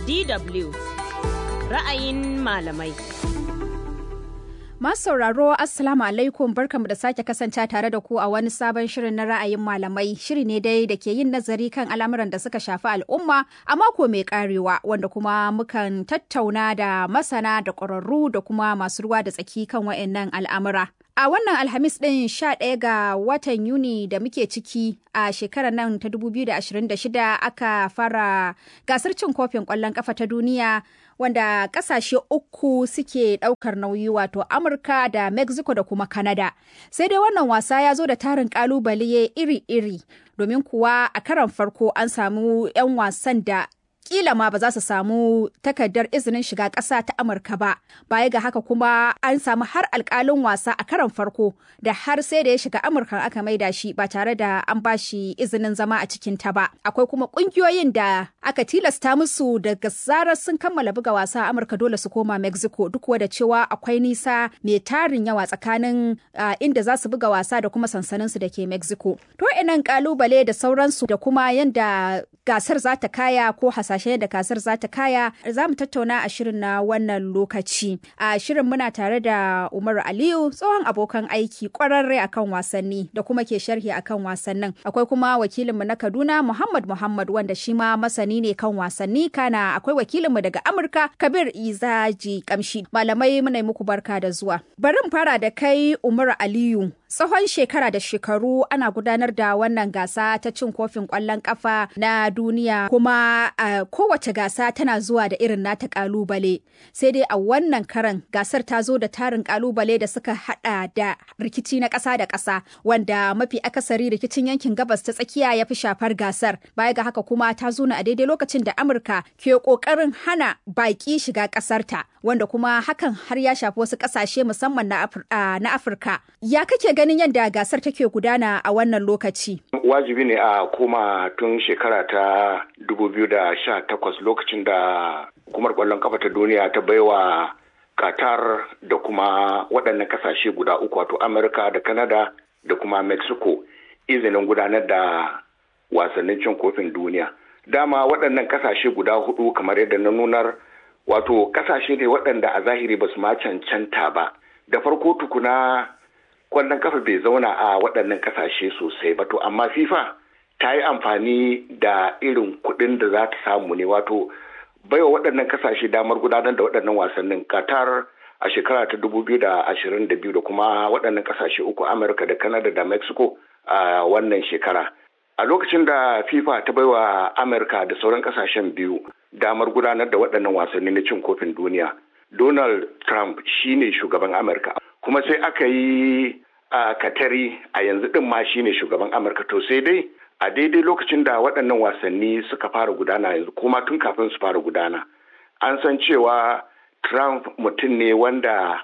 DW ra'ayin malamai. Masu sauraro Assalamu alaikum barkamu da sake kasance tare da ku a wani sabon shirin na ra'ayin malamai shiri ne dai da ke yin nazari kan al'amuran da suka shafi al'umma a mako mai karewa wanda kuma mukan tattauna da masana da ƙwararru da kuma masu ruwa da tsaki kan wa'annan al'amura. A wannan Alhamis ɗin 11 ga watan Yuni da muke ciki a shekarar nan ta 2026 aka fara gasar cin kofin ƙwallon ƙafa ta duniya wanda ƙasashe uku suke ɗaukar nauyi wato Amurka da Mexico da kuma Canada. Sai dai wannan wasa ya zo da tarin ƙalubale iri-iri domin kuwa a karan farko an samu 'yan wasan da kila ma ba za su samu takardar izinin shiga ƙasa ta Amurka ba. Baya ga haka kuma an samu har alƙalin wasa a karon farko da har sai da ya shiga Amurka aka maida shi ba tare da an ba shi izinin zama a cikin ta ba. Akwai kuma ƙungiyoyin da aka tilasta musu daga zarar sun kammala buga wasa a Amurka dole su koma Mexico duk da cewa akwai nisa mai tarin yawa tsakanin inda za su buga wasa da kuma sansaninsu da ke Mexico. To inan ƙalubale da sauransu da kuma yanda gasar za ta kaya ko hasa hasashe da kasar za ta kaya za mu tattauna a shirin na wannan lokaci a shirin muna tare da umaru aliyu tsohon abokan aiki kwararre akan wasanni da kuma ke sharhi akan wasannin akwai kuma wakilinmu na kaduna muhammad muhammad wanda shi ma masani ne kan wasanni kana akwai wakilinmu daga amurka kabir izaji kamshi malamai muna muku barka da zuwa bari mu fara da kai umaru aliyu tsawon shekara da shekaru ana gudanar da wannan gasa ta cin kofin kwallon kafa na duniya kuma a kowace gasa tana zuwa da irin nata kalubale sai dai a wannan karan gasar ta zo da tarin kalubale da suka hada da rikici na ƙasa da ƙasa wanda mafi akasari rikicin yankin gabas ta tsakiya ya fi shafar gasar baya ga haka kuma ta zo a daidai lokacin da amurka ke kokarin hana baki shiga ƙasarta wanda kuma hakan har ya shafi wasu ƙasashe musamman na afirka ya kake ganin yadda gasar take gudana a wannan lokaci wajibi ne a koma tun shekara ta 2018 lokacin da hukumar kwallon kafa ta duniya ta baiwa qatar da kuma waɗannan kasashe guda uku wato amurka da canada da kuma mexico izinin gudanar da wasannin cin kofin duniya dama waɗannan kasashe guda hudu kamar yadda na nunar wato kasashe ne waɗanda a zahiri ba su ma cancanta ba da farko tukuna kwallon kafa bai zauna a waɗannan kasashe sosai ba to amma fifa ta yi amfani da irin kuɗin da za ta samu ne wato baiwa waɗannan kasashe damar gudanar da waɗannan wasannin qatar a shekara ta dubu biyu da ashirin da biyu da kuma waɗannan kasashe uku amurka da canada da mexico a wannan shekara a lokacin da fifa ta baiwa amurka da sauran kasashen biyu damar gudanar da waɗannan wasanni na cin kofin duniya donald trump shine shugaban amurka kuma sai aka yi a katari a yanzu din ma shine shugaban amurka to sai dai a daidai lokacin da waɗannan wasanni suka fara gudana yanzu kuma tun kafin su fara gudana an san cewa trump mutum ne wanda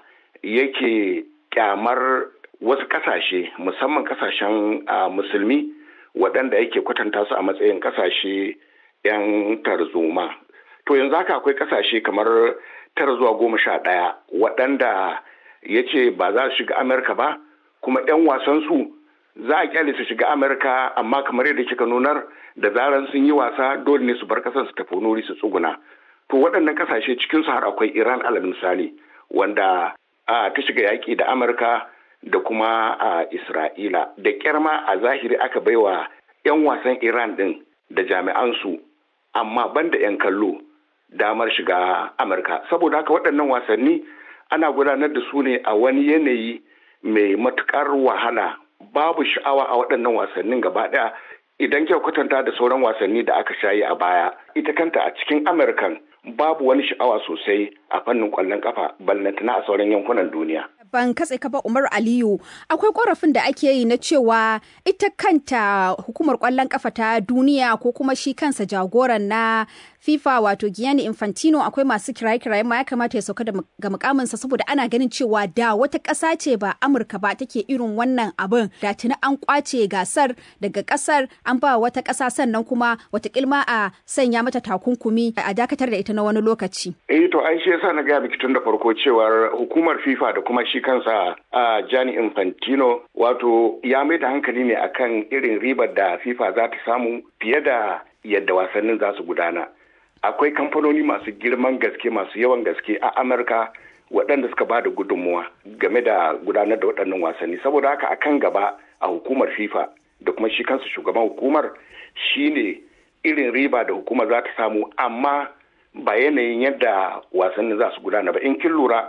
yake kyamar wasu kasashe musamman kasashen musulmi waɗanda yake kwatanta su a matsayin kasashe 'yan tarzoma to yanzu haka akwai kasashe kamar tara zuwa goma sha ɗaya waɗanda ya ce ba za su shiga amurka ba kuma 'yan wasansu za a kyale su shiga amurka amma kamar yadda kika nunar da zaran sun yi wasa dole ne su bar kasar su tafi nuri su tsuguna to waɗannan kasashe cikinsu har akwai iran alal misali wanda ta shiga yaƙi da amurka da kuma a isra'ila da kyarma a zahiri aka baiwa 'yan wasan iran din da jami'ansu amma banda 'yan kallo damar shiga amurka saboda haka waɗannan wasanni ana gudanar da su ne a wani yanayi mai matukar wahala babu sha'awa a waɗannan wasannin gaba ɗaya idan kyau kwatanta da sauran wasanni da aka shayi a baya ita kanta a cikin amurkan babu wani sha'awa sosai a fannin ƙwallon kafa ballantana a sauran yankunan duniya ban katse ka ba Umar Aliyu akwai korafin da ake yi na cewa ita kanta hukumar kwallon kafa ta duniya ko kuma shi kansa jagoran na FIFA wato Gianni Infantino akwai masu kiraye-kiraye ma ya kamata ya sauka ga mukaminsa saboda ana ganin cewa da wata ƙasa ce ba Amurka ba take irin wannan abin da tuni an kwace gasar daga ƙasar an ba wata ƙasa sannan kuma wata kilma a sanya mata takunkumi a dakatar da ita na wani lokaci. Eh to ai shi yasa na gaya miki tun da farko cewar hukumar FIFA da kuma shi kansa a Gianni Infantino wato ya mai da hankali ne akan irin ribar da FIFA za ta samu fiye da yadda wasannin za su gudana. akwai kamfanoni masu girman gaske masu yawan gaske a amurka waɗanda suka ba da gudunmuwa game da gudanar da waɗannan wasanni saboda haka a kan gaba a hukumar fifa da kuma shi kansu shugaban hukumar shine irin riba da hukumar za ta samu amma ba yanayin yadda wasannin za su gudana ba in kin lura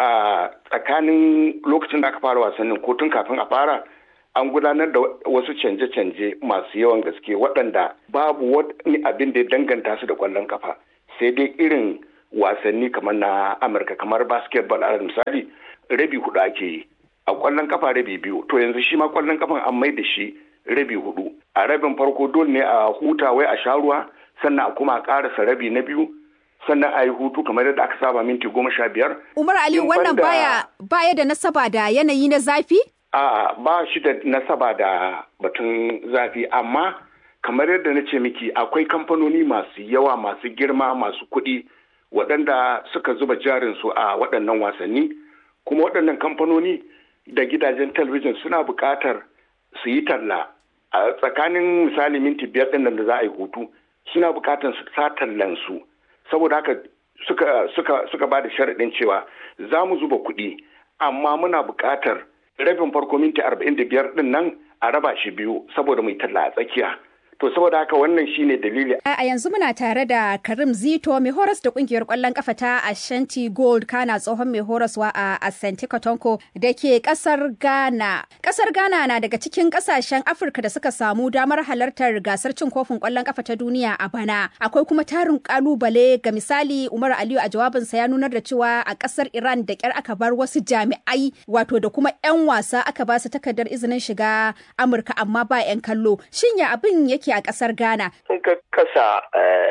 a tsakanin lokacin da aka fara wasannin ko tun kafin a fara an gudanar da wasu canje-canje masu yawan gaske waɗanda babu wani abin da ya danganta su da ƙwallon kafa sai dai irin wasanni kamar na amurka kamar basketball a misali rabi hudu ake yi a ƙwallon kafa rabi biyu to yanzu shi ma ƙwallon kafan an mai da shi rabi hudu a rabin farko dole ne a huta wai a sha ruwa sannan a kuma a ƙarasa rabi na biyu sannan a yi hutu kamar yadda aka saba minti goma sha biyar. Umar Aliyu wannan baya baya da nasaba da yanayi na zafi? A ba shi da nasaba da batun zafi amma kamar yadda na ce miki akwai kamfanoni masu yawa masu girma masu kuɗi waɗanda suka zuba jarinsu a waɗannan wasanni kuma waɗannan kamfanoni da gidajen talabijin suna buƙatar su yi talla a tsakanin misali minti biyar ɗin da za a yi hutu suna buƙatar su sa tallansu saboda haka suka suka suka ba da sharaɗin cewa za mu zuba kuɗi amma muna buƙatar rabin farko minti arba'in da biyar ɗin nan a raba shi biyu saboda mai talla a tsakiya to saboda haka wannan shine dalili a yanzu muna tare da karim zito mai horas da kungiyar kwallon kafa ta ashanti gold kana tsohon mai horaswa a asante kotonko da ke kasar ghana kasar ghana na daga cikin kasashen afirka da suka samu damar halartar gasar cin kofin kwallon kafa ta duniya a bana akwai kuma tarin kalubale ga misali umar aliyu a jawabinsa ya nunar da cewa a kasar iran da kyar aka bar wasu jami'ai wato da kuma 'yan wasa aka ba su takardar izinin shiga amurka amma ba 'yan kallo shin ya abin yake a ƙasar Ghana. In ka kasa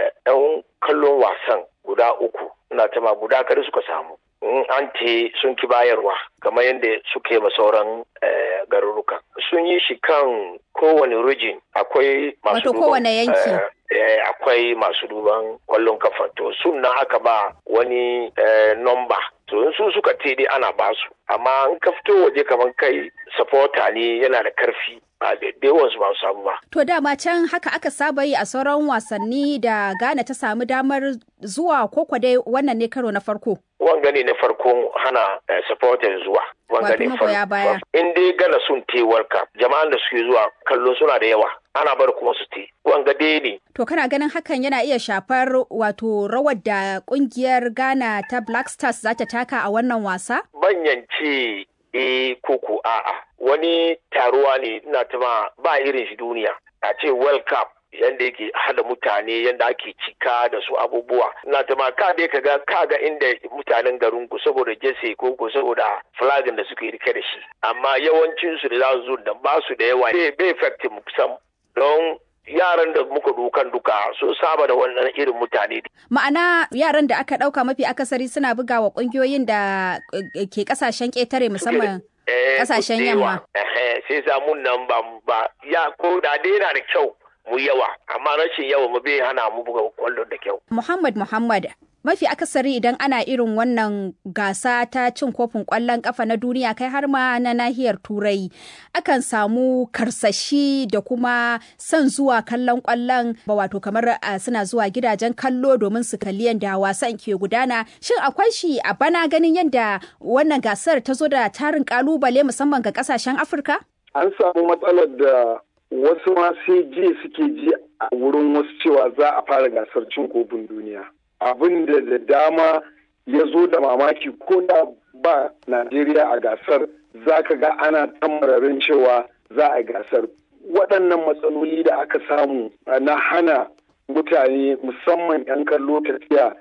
ɗan kallon wasan guda uku, na tama guda kare suka samu. In an te sun ki bayarwa, kamar yadda suke ma sauran garuruka. Sun yi shi kan kowane region akwai masu Wato kowane yanki. akwai masu duban kwallon kafa to sun aka ba wani nomba to in su suka te dai ana basu amma in ka fito waje kamar kai supporter ne yana da karfi ba da yawansu ba su samu ba. To dama can haka aka saba yi a sauran wasanni da Ghana ta samu damar zuwa koko dai wannan ne karo na farko. Wanga ne na farkon hana supporters zuwa. Wanga ne baya. In dai Ghana sun te Cup jama'an da suke zuwa kallo suna da yawa. Ana bar kuma su te. Wanga dai ne. To kana ganin hakan yana iya shafar wato rawar da kungiyar Ghana ta Black Stars za ta taka a wannan wasa? Banyance eh koko a'a wani taruwa ne ina tuma ba irin shi duniya a ce world cup yadda yake hada mutane yadda ake cika da su abubuwa ina tuma ka dai kaga kaga inda mutanen garin ku saboda jese ko ko saboda flagin da suke rike da shi amma yawancin su da za su zo da ba su da yawa bai effective sam don yaran da muka dukan duka sun saba da wannan irin mutane. Ma'ana yaran da aka ɗauka mafi akasari suna buga wa ƙungiyoyin da ke ƙasashen ƙetare musamman ƙasashen yamma. Sai samun nan ba ba ya ko da dai yana da kyau mu yawa amma rashin yawa mu bai hana mu buga kwallon da kyau. Muhammad Muhammad mafi akasari idan ana irin wannan gasa ta cin kofin kwallon kafa na duniya kai har ma na nahiyar turai akan samu karsashi da kuma son zuwa kallon kwallon ba wato kamar suna zuwa gidajen kallo domin su kalli yadda wasan ke gudana shin akwai shi a bana ganin yadda wannan gasar ta zo da tarin kalubale musamman ga kasashen afirka an samu matsalar da wasu ma sai ji suke ji a wurin wasu cewa za a fara gasar cin kofin duniya abin da da dama ya zo da mamaki ko da ba Najeriya a gasar za ka ga ana tamararin cewa za a gasar. Waɗannan matsaloli da aka samu na hana mutane musamman 'yan kallo tafiya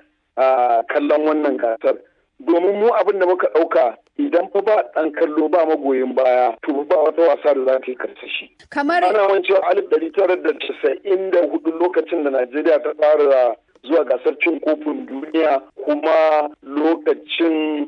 a kallon wannan gasar. Domin mu abin da muka ɗauka idan fa ba ɗan kallo ba magoyin baya to ba wata wasa da za ta yi karsashi. Kamar ana wancewa alif ɗari tara da casa'in da hudu lokacin da Najeriya ta fara zuwa gasar cin kofin duniya kuma lokacin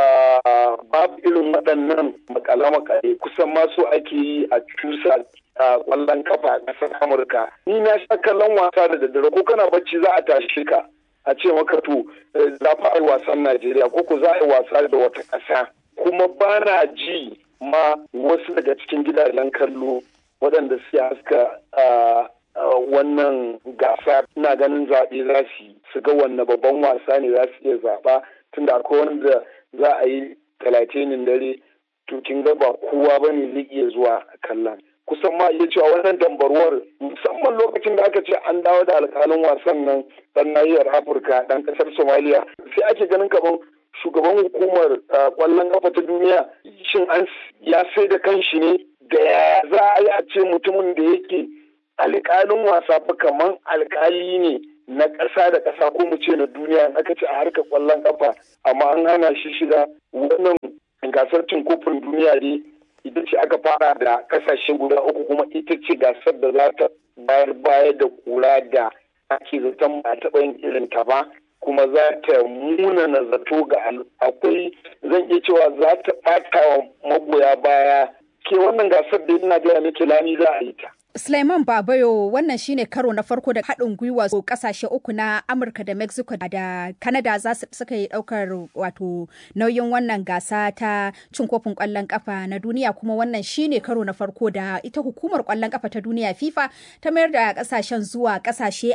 babu irin waɗannan makale-makale kusan masu ake yi a cusa a ƙwallon kafa a ƙasar amurka ni na sha kallon wasa da daddare ko kana bacci za a tashi ka a ce maka to za fa yi wasan najeriya ko ko za a yi wasa da wata ƙasa kuma ba na ji ma wasu daga cikin gidajen kallo waɗanda suke haska wannan gasa ina ganin zaɓe za su yi su ga wanne babban wasa ne za su iya zaɓa tunda akwai wanda za a yi talatinin dare to kin ga ba kowa ba ne zai iya zuwa kallon kusan ma iya cewa wannan dambarwar musamman lokacin da aka ce an dawo da alkalin wasan nan dan nahiyar afirka dan kasar somaliya sai ake ganin kamar shugaban hukumar kwallon kafa ta duniya shin an ya sai da kanshi ne da ya za a yi a ce mutumin da yake alkalin wasa fa kamar alkali ne na ƙasa da ƙasa ko mu ce na duniya aka ce a harkar kwallon kafa amma an hana shi shiga wannan gasar cin kofin duniya ne ita ce aka fara da kasashe guda uku kuma ita ce gasar da za ta bayar baya da kura da ake zaton ba taɓa yin irin ta ba kuma za ta muna na zato ga akwai zan iya cewa za ta ɓata wa magoya baya ke wannan gasar da ina gaya miki lami za a yi ta. Sulaiman Babayo wannan shine karo na farko da haɗin gwiwa kasashe uku na Amurka da Mexico da Canada za su suka yi ɗaukar wato nauyin wannan gasa ta cin kofin ƙwallon ƙafa na duniya kuma wannan shine karo na farko da ita hukumar ƙwallon ƙafa ta duniya FIFA ta mayar da ƙasashen zuwa ƙasashe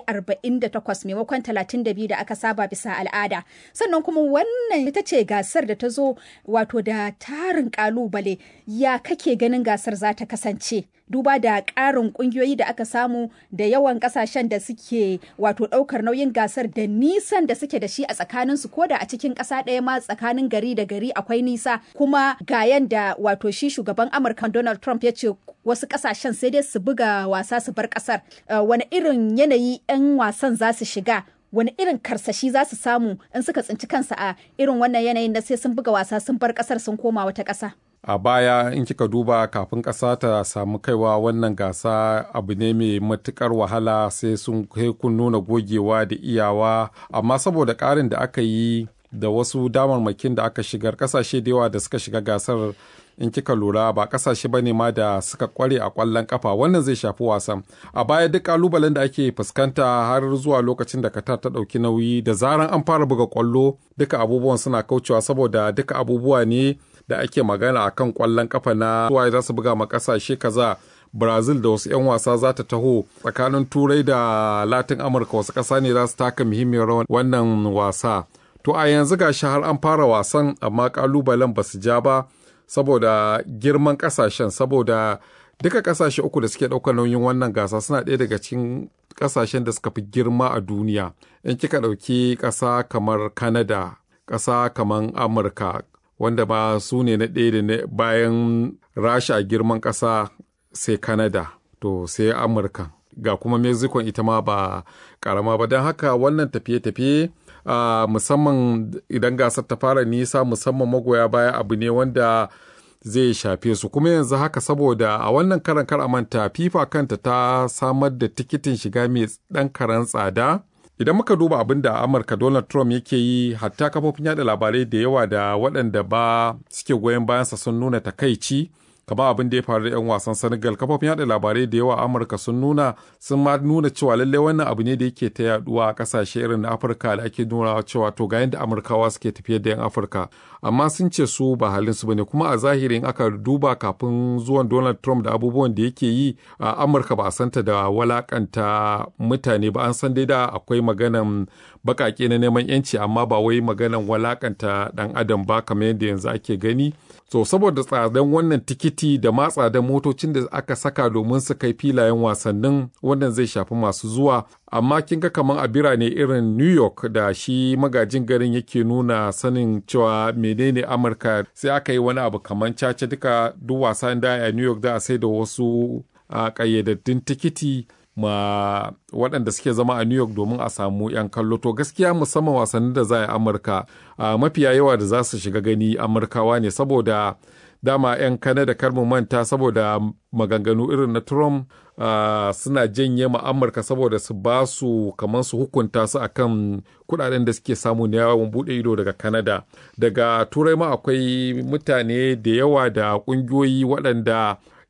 48 maimakon 32 da aka saba bisa al'ada. Sannan kuma wannan ita ce gasar da ta zo wato da tarin ƙalubale ya kake ganin gasar za ta kasance. duba da ƙarin ƙungiyoyi da aka samu da yawan ƙasashen da suke wato ɗaukar nauyin gasar da nisan da suke da shi a tsakaninsu ko da a cikin ƙasa ɗaya ma tsakanin gari da gari akwai nisa kuma ga yanda wato shi shugaban amurka donald trump ya ce wasu ƙasashen sai dai su buga wasa su bar ƙasar wani irin yanayi 'yan wasan za su shiga wani irin karsashi za su samu in suka tsinci kansa a irin wannan yanayin da sai sun buga wasa sun bar ƙasar sun koma wata ƙasa a baya in kika duba kafin ƙasa ta samu kaiwa wannan gasa abu ne mai matukar wahala sai sun kun nuna gogewa da iyawa amma saboda ƙarin da aka yi da wasu damarmakin da aka shigar ƙasashe da yawa da suka shiga gasar in kika lura ba kasashe bane ma da suka kware a kwallon kafa wannan zai shafi wasan a baya duk kalubalen da ake fuskanta har zuwa lokacin da Qatar ta dauki nauyi da zaran an fara buga kwallo duka abubuwan suna kaucewa saboda duka abubuwa ne da ake magana akan kwallon kafa na suwaye za su buga ma kasashe kaza Brazil da wasu 'yan wasa za ta taho tsakanin Turai da Latin Amurka wasu ƙasa ne za su taka muhimmiyar rawan wannan wasa. To a yanzu ga har an fara wasan amma kalubalen ba su ja ba saboda girman kasashen saboda duka kasashe uku da suke ɗaukar nauyin wannan gasa suna ɗaya daga cikin kasashen da suka fi girma a duniya in kika ɗauki ƙasa kamar canada ƙasa kamar amurka wanda ba su ne na ɗaya da bayan rasha a girman ƙasa sai canada to sai amurka ga kuma mexico ita ma ba ƙarama ba don haka wannan tafiye-tafiye Uh, musamman idan gasar ta fara nisa musamman magoya baya abu ne wanda zai shafe su kuma yanzu haka saboda a wannan karan kar manta fifa kanta ta samar da tikitin shiga mai dan karan tsada idan muka duba abin da amurka donald trump yake yi hatta kafofin yada labarai da yawa da waɗanda ba suke goyon bayansa sun nuna takaici kamar abin da ya faru da 'yan wasan senegal kafofin yada labarai da yawa amurka sun nuna sun ma nuna cewa lallai wannan abu ne da yake ta yaduwa a kasashe irin na afirka da ake nuna cewa to ga yadda amurkawa suke tafiyar da 'yan afirka amma sun ce su ba halin su bane kuma a zahirin aka duba kafin zuwan donald trump da abubuwan da yake yi a amurka ba a santa da walakanta mutane ba an san dai da akwai maganan bakake na neman yanci amma ba wai maganan walakanta dan adam ba kamar yadda yanzu ake gani so saboda tsadan wannan tikiti da ma tsadan motocin da aka saka domin su kai filayen wasannin wannan zai shafi masu zuwa amma kin ga kamar a birane irin new york da shi magajin garin yake nuna sanin cewa menene amurka sai aka yi wani abu kamar caca duka duk wasan da a new york da a sai da wasu a ƙayyadaddun tikiti ma waɗanda suke zama a New York domin a samu 'yan kallo to gaskiya musamman wasannin da za a Amurka a mafiya yawa da za su shiga gani Amurkawa ne saboda dama 'yan Kanada kar mu manta saboda maganganu irin na Trump suna janye ma Amurka saboda su ba su kamar su hukunta su akan kudaden da suke samu na yawon bude ido daga Kanada daga Turai ma akwai mutane da yawa da ƙungiyoyi waɗanda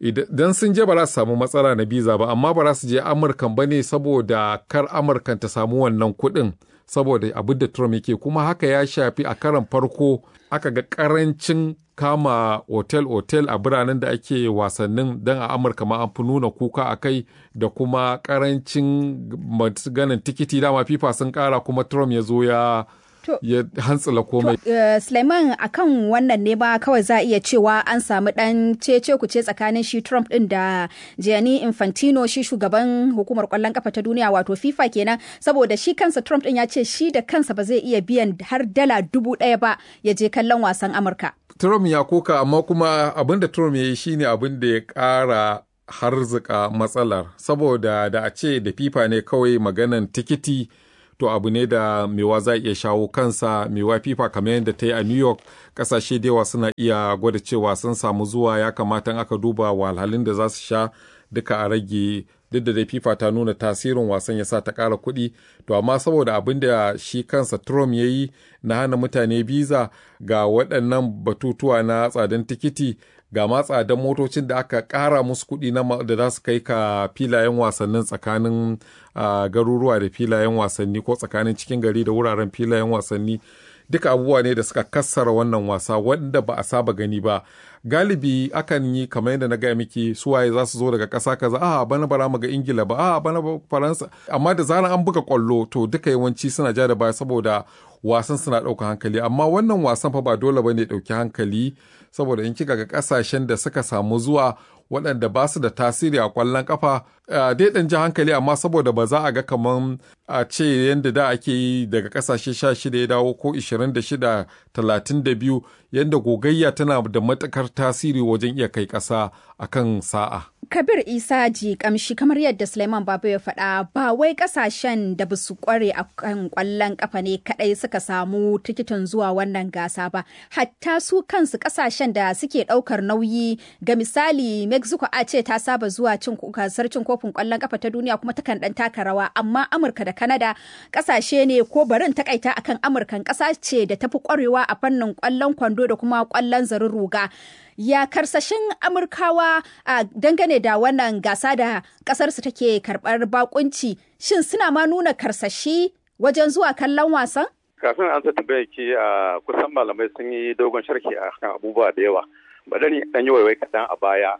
idan sun je ba za su samu matsala na biza ba amma ba za su je amurkan ba ne saboda kar amurkan ta samu wannan kuɗin saboda abin da trump yake kuma haka ya shafi a karan farko aka ga karancin kama otel-otel a biranen da ake wasannin don a amurka ma an fi nuna kuka a kai da kuma karancin ganin tikiti dama fifa sun kara kuma trump ya zo ya ya hantsila komai. Uh, Suleiman akan wannan ne ba kawai za a iya cewa an samu dan cece kuce tsakanin shi Trump din da Gianni Infantino shi shugaban hukumar kwallon kafa ta duniya wato FIFA kenan saboda shi kansa Trump din ya ce shi da kansa ba zai iya biyan har dala dubu ɗaya ba ya je kallon wasan Amurka. Trump ya koka amma kuma abin da Trump ya yi shine abin da ya ƙara harzika matsalar saboda da a ce da FIFA ne kawai maganan tikiti to abu ne da mewa za iya shawo kansa mewa fifa kamar yadda ta yi a new york kasashe da yawa suna iya gwada cewa sun samu zuwa ya kamata aka duba wahalhalun da za su sha duka a rage duk da dai fifa ta nuna tasirin wasan ya sa ta ƙara kuɗi to amma saboda abin da shi kansa trump ya yi na hana mutane biza ga waɗannan batutuwa na tsadan tikiti ga ma tsadan motocin da aka ƙara musu kuɗi da za su kai ka filayen wasannin tsakanin garuruwa da filayen wasanni ko tsakanin cikin gari da wuraren filayen wasanni duka abubuwa ne da suka kassara wannan wasa wanda ba a saba gani ba galibi akan yi kamar yadda na gaya miki suwaye za su zo daga ƙasa kaza a bana bara mu ga ingila ba a bana faransa amma da zaran an buga kwallo to duka yawanci suna ja da baya saboda wasan suna ɗauka hankali amma wannan wasan fa ba dole ba ne ɗauki hankali saboda in kika ga ƙasashen da suka samu zuwa waɗanda ba su da tasiri a ƙwallon ƙafa dai ɗan ji hankali amma saboda ba za a ga kamar a ce yadda da ake yi daga ƙasashe sha shida ya dawo ko ishirin da shida talatin da biyu yadda gogayya tana da matuƙar tasiri wajen iya kai ƙasa a kan sa'a. Kabir Isa ji kamshi kamar yadda Suleiman Babu ya faɗa ba wai ƙasashen da ba su ƙware a kan ƙwallon ƙafa ne kaɗai suka samu tikitin zuwa wannan gasa ba hatta su kansu ƙasashen da suke ɗaukar nauyi ga misali Mexico a ce ta saba zuwa cin gasar cin kofin ƙwallon ƙafa ta duniya kuma takan ɗan taka rawa amma Amurka da Kanada ƙasashe ne ko barin takaita akan Amurkan ƙasa ce da tafi ƙwarewa a fannin ƙwallon kwando da kuma ƙwallon zarin ruga. ya karsashin amurkawa a dangane da wannan gasa da kasarsu take karbar bakunci shin suna ma nuna karsashi wajen zuwa kallon wasan kafin an tambaya ki a kusan malamai sun yi dogon sharhi a kan abubuwa da yawa ba dan dan yi waiwai kaɗan a baya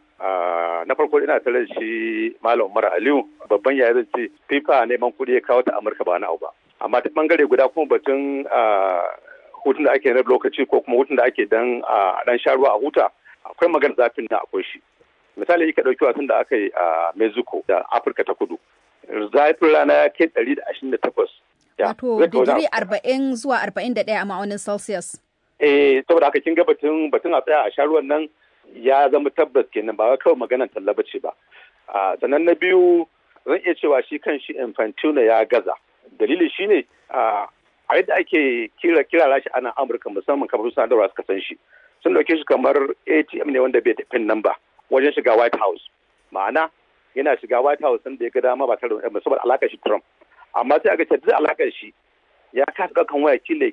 na farko ina tare da shi malam umar aliyu babban yaya zan ce fifa neman kuɗi ya kawo ta amurka ba na abu ba amma ta bangare guda kuma batun hutun da ake na lokaci ko kuma hutun da ake dan a dan sha ruwa a huta akwai magana zafin na akwai shi misali yi ka ɗauki wasan da aka yi a mexico da afirka ta kudu zafin rana ya kai ɗari da ashirin da takwas wato digiri arba'in zuwa arba'in da ɗaya a ma'aunin celsius eh saboda haka kin ga batun batun a tsaya a sha ruwan nan ya zama tabbas kenan ba kawai maganar talla ce ba sannan na biyu zan iya cewa shi kan shi infantino ya gaza dalili shine a yadda ake kira kira shi ana amurka musamman kamar sadarwa suka san shi sun dauke shi kamar atm ne wanda bai tafi nan ba wajen shiga white house ma'ana yana shiga white house da ya ga dama ba tare da saboda alakar shi trump amma sai aka ce duk alakar shi ya kasa ɗaukan waya kila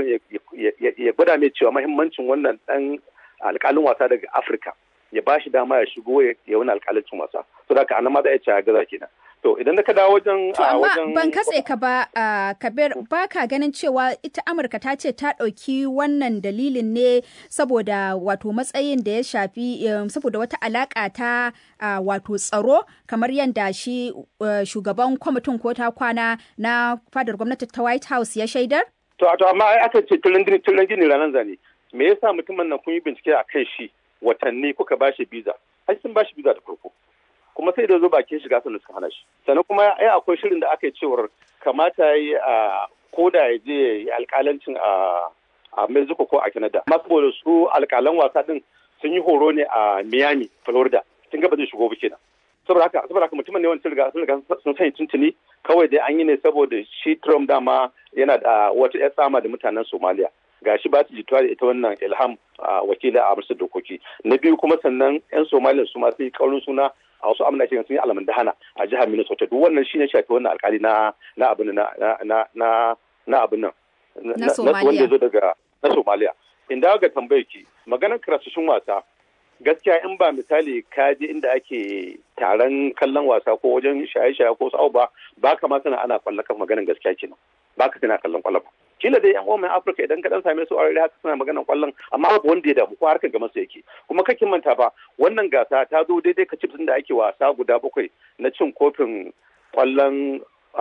ya ya gwada mai cewa mahimmancin wannan dan alƙalin wasa daga afirka ya ba shi dama ya shigo ya wani alƙalancin wasa so da haka anan ma za a ce ya gaza kenan to idan ka dawo wajen to amma ban katse ka ba kabir ba ka ganin cewa ita amurka ta ce ta ɗauki wannan dalilin ne saboda wato matsayin da ya shafi saboda wata alaƙa ta wato tsaro kamar yadda shi shugaban kwamitin ko ta kwana na fadar gwamnati ta white house ya shaidar to to amma ai aka ce tulan gini ranar zane me yasa mutumin nan kun yi bincike a kan shi watanni kuka ba shi biza ai sun ba shi biza da farko kuma sai da zo bakin shiga sannan suka hana shi sannan kuma ai akwai shirin da aka yi cewar kamata ya yi a koda ya je ya yi alkalancin a a Mexico ko a Canada amma saboda su alkalan wasa din sun yi horo ne a Miami Florida kin ga ba zai shigo ba kenan saboda haka saboda haka mutumin ne wani riga sun riga sun sani tuntuni kawai dai an yi ne saboda shi Trump dama yana da wata ƴar tsama da mutanen Somalia gashi ba su jituwa da ita wannan ilham wakila a amsar dokoki na biyu kuma sannan yan somaliya su ma yi kaurin suna a wasu amina sun yi alamun dahana a jihar minnesota duk wannan shine shafi wannan alkali na na abin na na na na abin nan na wanda zo daga na somaliya inda ga tambayar ki maganar karasashin wasa gaskiya in ba misali ka je inda ake taron kallon wasa ko wajen shaye-shaye ko sa'o ba ba ka ma sana ana kwallon kan maganin gaskiya kenan ba ka tana kallon kwallon ba kila dai yan uwan Afirka idan ka dan same su aure haka suna maganan kwallon amma babu wanda ya damu ko harkar gaban su yake kuma kake manta ba wannan gasa ta zo daidai ka da ake wasa guda bakwai na cin kofin kwallon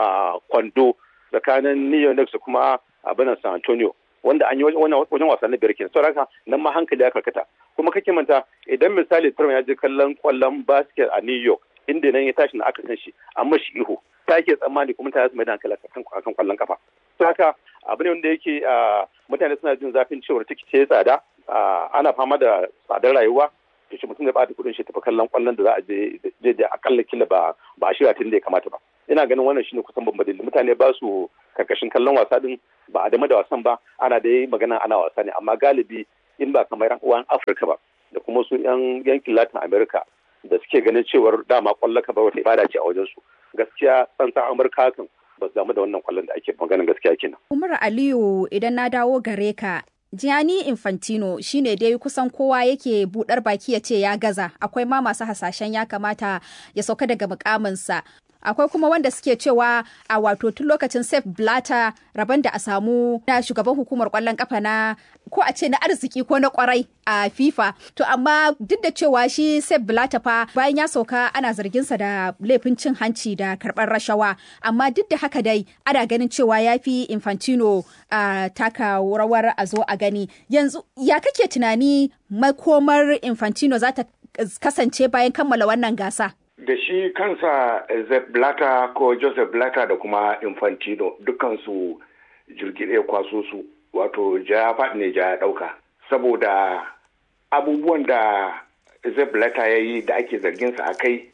kwando tsakanin New York da kuma abin San Antonio wanda an yi wajen wasa na biyar kenan saboda haka nan ma hankali ya karkata kuma kake manta idan misali Trump ya je kallon kwallon basket a New York inda nan ya tashi na aka san shi an mashi ihu ta ke tsammani kuma ta mai da hankali akan kwallon kafa saboda haka abu ne wanda yake mutane suna jin zafin cewar tikiti ya tsada ana fama da tsadar rayuwa to shi mutum ya bata kudin shi tafi kallon kwallon da za a je je akalla kila ba ba a shirya tun da ya kamata ba ina ganin wannan shine kusan babban dalili mutane ba su karkashin kallon wasa din ba a dama da wasan ba ana da yi magana ana wasa ne amma galibi in ba kamar yan uwan Afirka ba da kuma su yan yankin Latin America da suke ganin cewar dama kwallon ka ba wata ibada ce a wajen su gaskiya tsantsan Amurka kan ba su damu da wannan kwallon da ake maganin gaskiya kenan. Umar Aliyu idan na dawo gare ka Gianni Infantino shine dai kusan kowa yake budar baki ya ce ya gaza akwai ma masu hasashen ya kamata ya sauka daga mukaminsa akwai kuma wanda suke cewa a wato tun lokacin Sef Blatter rabon da a samu na shugaban hukumar kwallon kafa na ko a ce na arziki ko na kwarai a FIFA to amma duk da cewa shi Sef Blatter fa bayan ya sauka ana zarginsa da laifin cin hanci da karɓar rashawa amma duk da haka dai ana ganin cewa ya fi Infantino a taka rawar a zo a gani yanzu ya kake tunani makomar Infantino za ta kasance bayan kammala wannan gasa da shi kansa Zep Blatter ko Joseph Blatter da kuma Infantino dukansu jirgi ɗaya kwaso su wato ja faɗi ne ja ɗauka saboda abubuwan da Zep Blatter ya yi da ake zarginsa a kai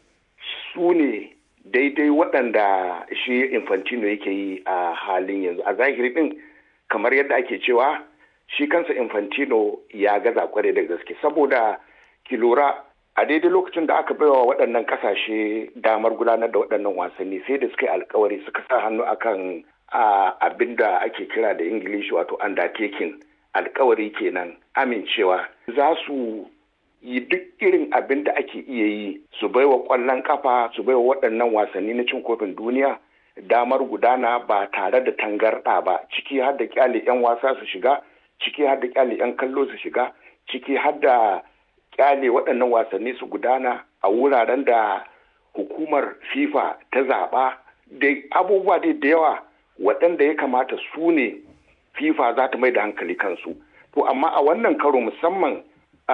su ne daidai waɗanda shi Infantino yake yi a halin yanzu a zahiri ɗin kamar yadda ake cewa shi kansa Infantino ya gaza kware da gaske saboda ki lura a daidai lokacin da aka baiwa waɗannan ƙasashe damar gudanar da waɗannan wasanni sai da suka yi alkawari suka sa hannu akan abin da ake kira da ingilishi wato undertaking alkawari kenan amincewa za su yi duk irin abin da ake iya yi su baiwa ƙwallon kafa su baiwa waɗannan wasanni na cin kofin duniya damar gudana ba tare da tangarɗa ba ciki har da kyale 'yan wasa su shiga ciki har da kyale 'yan kallo su shiga ciki har da kyale waɗannan wasanni su gudana a wuraren da hukumar fifa ta zaɓa da abubuwa dai da yawa waɗanda ya kamata su ne fifa za ta mai da hankali kansu to amma a wannan karo musamman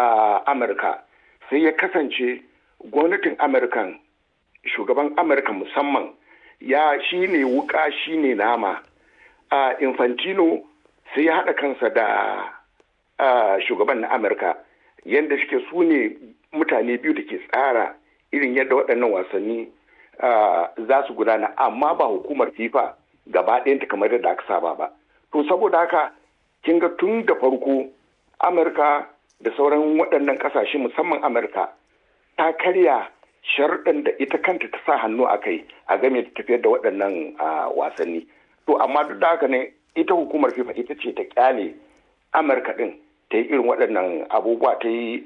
a amurka sai ya kasance gwamnatin amurkan shugaban amurka musamman ya shi ne wuka shi ne nama a infantino sai ya haɗa kansa da shugaban na amurka yadda suke su ne mutane biyu da ke tsara irin yadda waɗannan wasanni za su gudana amma ba hukumar fifa gaba ɗayanta kamar yadda aka saba ba to saboda haka kin ga tun da farko amurka da sauran waɗannan ƙasashe musamman amurka ta karya sharɗin da ita kanta ta sa hannu a kai a game da tafiyar da waɗannan wasanni to amma duk da haka ne ita hukumar fifa ita ce ta kyale amurka ɗin ta yi irin waɗannan abubuwa ta yi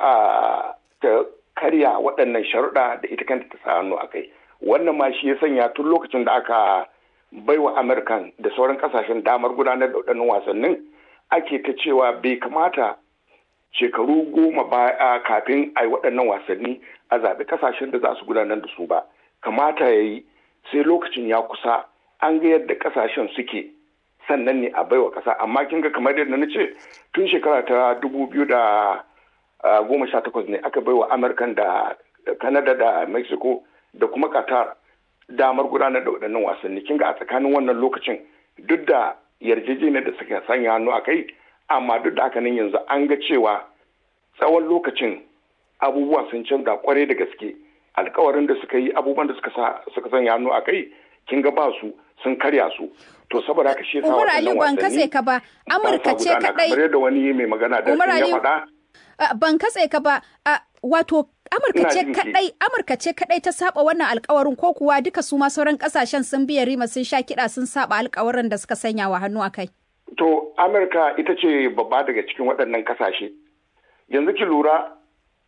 ta karya waɗannan sharuɗa da ita kanta ta sa hannu a kai wannan ma shi ya sanya tun lokacin da aka baiwa amurkan da sauran kasashen damar gudanar da waɗannan wasannin ake ta cewa bai kamata shekaru goma baya kafin a yi waɗannan wasanni a zaɓi kasashen da za su gudanar da su ba kamata ya yi sai lokacin ya kusa an ga yadda kasashen suke sannan ne a baiwa ƙasa amma kin ga kamar yadda na ce tun shekara ta dubu biyu da goma sha takwas ne aka baiwa amurkan da canada da mexico da kuma qatar damar gudanar da waɗannan wasanni kin ga a tsakanin wannan lokacin duk da yarjejeniyar da suka sanya hannu a kai amma duk da haka nan yanzu an ga cewa tsawon lokacin abubuwa sun canza kwarai da gaske alkawarin da suka yi abubuwan da suka sanya hannu a kai kin ga ba su sun karya su to saboda haka shi yasa waɗannan wasanni ban katse ka ba Amurka ce kadai kamar da wani mai magana da ya faɗa ban katse ka ba wato Amurka ce kadai Amurka ce kadai ta saba wannan alkawarin ko kuwa duka su ma sauran kasashen sun biya rima sun sha kiɗa sun saba alkawarin da suka sanya wa hannu a kai. To Amurka ita ce babba daga cikin waɗannan kasashe. Yanzu ki lura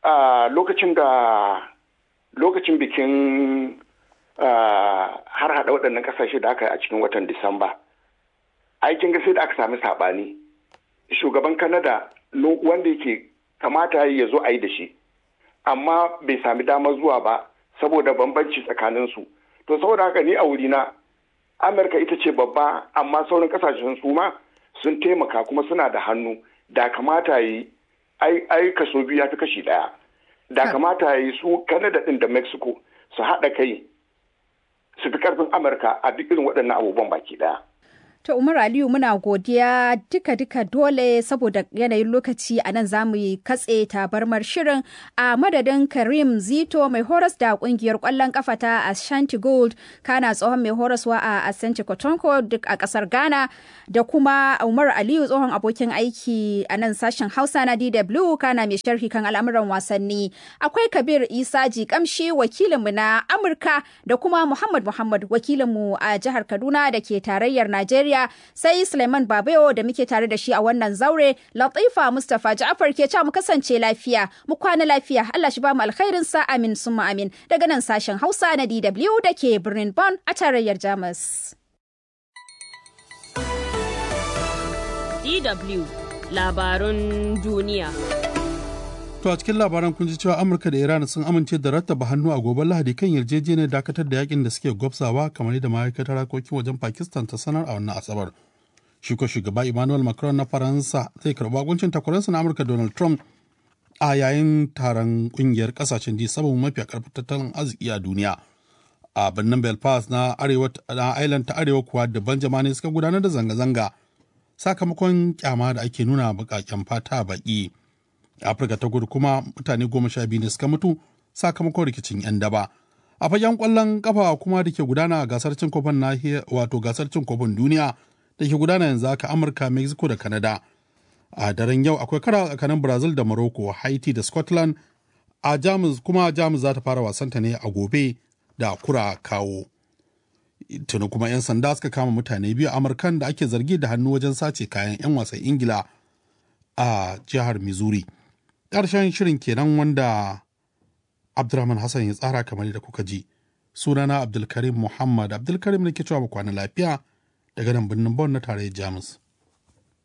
a lokacin da lokacin bikin har hada waɗannan ƙasashe da aka yi a cikin watan disamba aikin sai da aka sami saɓani shugaban kanada wanda yake kamata ya zo a yi da shi amma bai sami damar zuwa ba saboda bambanci tsakaninsu to saboda haka ni a wurina amurka ita ce babba amma sauran kasashen su ma sun taimaka kuma suna da hannu da kamata yi ai kaso biyu ya fi kashi daya da kamata yi su canada din da mexico su haɗa kai su fi karfin amurka a duk irin waɗannan abubuwan baki daya To Umar Aliyu muna godiya duka-duka dole saboda yanayin lokaci a nan zamu yi katse tabarmar shirin a madadin Karim Zito mai horas da kungiyar kwallon kafa ta Ashanti Gold kana tsohon mai horaswa a Asante Kotonko duk a kasar Ghana da kuma Umar Aliyu tsohon abokin aiki a nan sashen Hausa na DW kana mai sharhi kan al'amuran wasanni. Akwai Kabir Isa Jikamshi wakilinmu na Amurka da kuma Muhammad Muhammad wakilinmu a jihar Kaduna da ke tarayyar Najeriya. Najeriya sai Suleiman Babayo da muke tare da shi a wannan zaure Latifa Mustapha Ja'far ke cewa mu kasance lafiya mu kwana lafiya Allah shi ba mu alkhairin sa amin summa amin daga nan sashen Hausa na DW da ke birnin Bonn a tarayyar Jamus. DW labarun duniya. To a cikin labaran kun ji cewa Amurka da Iran sun amince da rattaba hannu a gobe Lahadi kan yarjejeniyar dakatar da yakin da suke gwabsawa kamar yadda ma'aikatar harkokin wajen Pakistan ta sanar a wannan Asabar. Shi ko shugaba Emmanuel Macron na Faransa zai karɓi bakuncin takwaransa na Amurka Donald Trump a yayin taron kungiyar kasashen G7 mafi karfin tattalin arziki a duniya. A birnin Belfast na arewa na Island ta arewa kuwa dabban jama'a ne suka gudanar da zanga-zanga sakamakon kyama da ake nuna baƙaƙen fata baki. afirka ta kudu kuma mutane goma sha biyu ne suka mutu sakamakon rikicin 'yan daba a fagen kwallon kafa kuma da ke gudana a gasar cin kofin nahiyar wato gasar cin kofin duniya da ke gudana yanzu haka amurka mexico da canada a daren yau akwai kara tsakanin brazil da morocco haiti da scotland a jamus kuma jamus za ta fara wasanta ne a gobe da kura kawo tuni kuma 'yan sanda suka kama mutane biyu amurkan da ake zargi da hannu wajen sace kayan 'yan wasan ingila a jihar missouri ƙarshen shirin kenan wanda Abdulrahman Hassan ya tsara kamar da kuka ji. Sunana Abdulkarim Muhammad Abdulkarim ne ke cewa kwana lafiya daga nan birnin Bon na tarayyar Jamus.